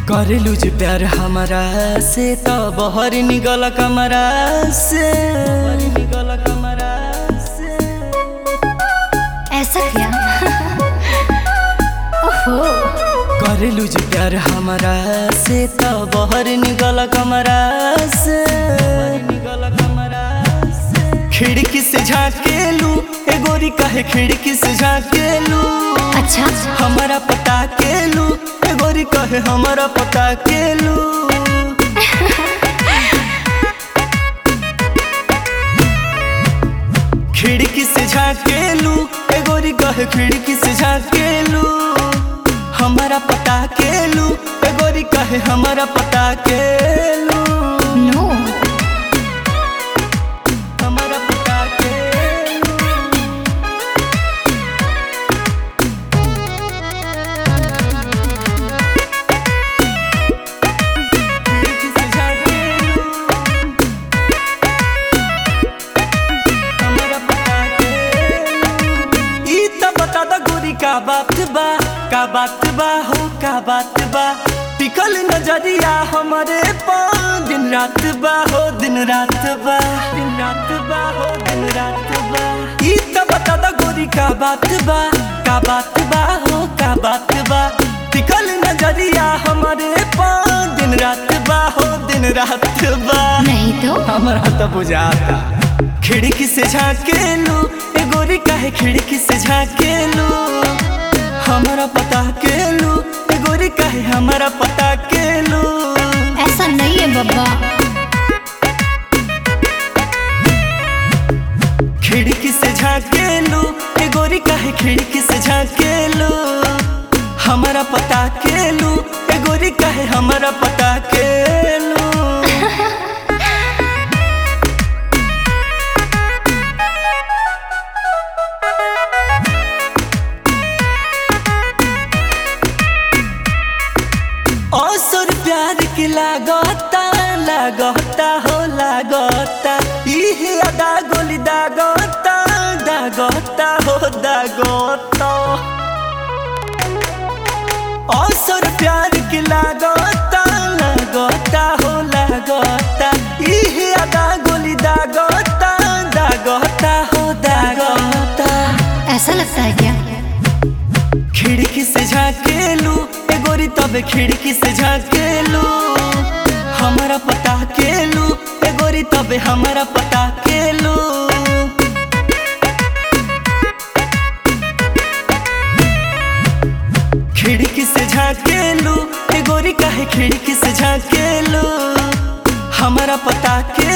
करेलू जे प्यार हमारा से तो बहर निकल कमरा से निकल कमरा से ऐसा क्या ओहो करेलू जे प्यार हमारा से तो बहर निकल कमरा से निकल कमरा से खिड़की से झाकेलू ए गोरी कहे खिड़की से झाकेलू अच्छा हमारा पता केलू ए गोरी कहे हमारा पता केलू खिड़की से झाकेलू ए गोरी कहे खिड़की से झाकेलू हमारा पता केलू ए गोरी कहे हमारा पता केलू नो हमारा पता केलू खिड़की से झाकेलू हमारा पता केलू ई त बता द गोरी का बात बा का बात बा हो का बात बा टिकल नजरिया हमारे पा दिन रात बा हो दिन रात बा दिन रात बा हो दिन रात बा ई त बता द गोरी का बात बा का बात बा हो का बात बा टिकल नजरिया हमारे पा दिन रात बा हो दिन रात बा नहीं तो हमारा तो बुझाता खिड़की से झाकेलू ए गोरी काहे खिड़की से झाकेलू हमारा पता केलू ए गोरी काहे हमारा पता केलू ऐसा नहीं है बब्बा खिड़की से झाकेलू ए गोरी काहे खिड़की से झाकेलू हमारा पता केलू ए गोरी काहे हमारा पता केलू असर प्यार के लागता लागता हो लागता इहे अदा गोली दागता दागता हो दागता असर प्यार के लागता लागता हो लागता इहे अदा गोली दागता दागता हो दागता ऐसा लगता है क्या खिड़की से झाकेलू ए गोरी तबे खिड़की से झाकेलू हमारा पता केलू ए गोरी तबे हमारा पता केलू खिड़की से झाकेलू ए गोरी काहे खिड़की से झाकेलू हमारा पता के